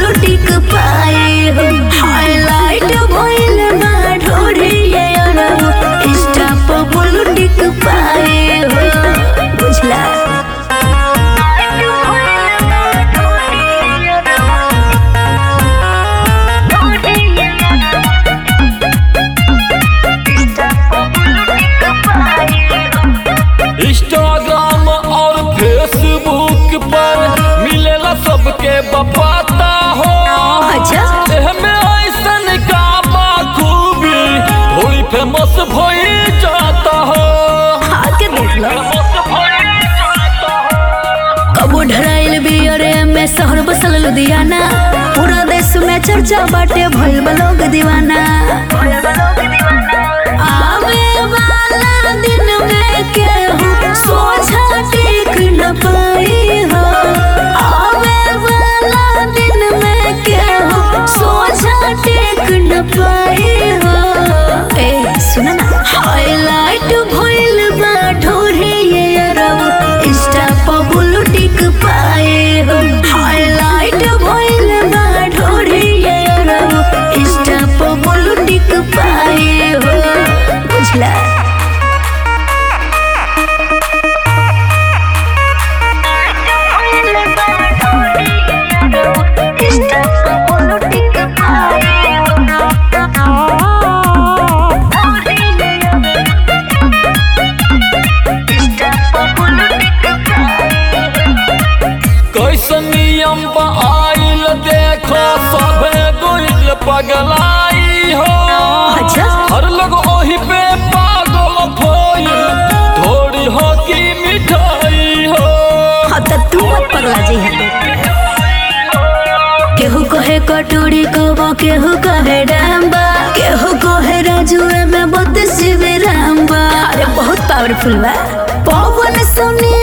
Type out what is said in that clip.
टिक पाए हो हाईलाइट भइल बा ढोरी ये अरब इंस्टा पर ब्लू टिक पाए हो बुझला इंस्टाग्राम और फेसबुक पर मिलेला सबके बपाता हो अच्छा एहमे ऐसन का खूबी थोड़ी फेमस भई जाता हो आके देख लो फेमस भई जाता हो कबो ढराइल बियरे में शहर बसल लुधियाना पूरा देश में चर्चा बाटे भइल बा लोग दीवाना आवे वाला दिन में केहू सोझा टेक न पाई हो आवे वाला दिन में केहू सोझा टेक न पाई हो ए सुन ना हाईलाइट भइल बा ढोरे ये अरब इंस्टा पर ब्लू टिक पाए हो हाईलाइट भइल बा ढोरे ये अरब इंस्टा पर ब्लू टिक पाए हो बुझला इंस्टा पर ब्लू टिक पाए कैसन नियम बा आइल देखो सभे दुल पगलाई हो अच्छा। हर लोग ओही पे पागल भइल थोड़ी हो की मिठाई हो हाँ तो तू मत पगला जी है केहू कहे कटोरी कबो केहू कहे डांबा केहू कहे राजू में बत्तीस जीबी रामबा अरे बहुत पावरफुल बा पवन सुनी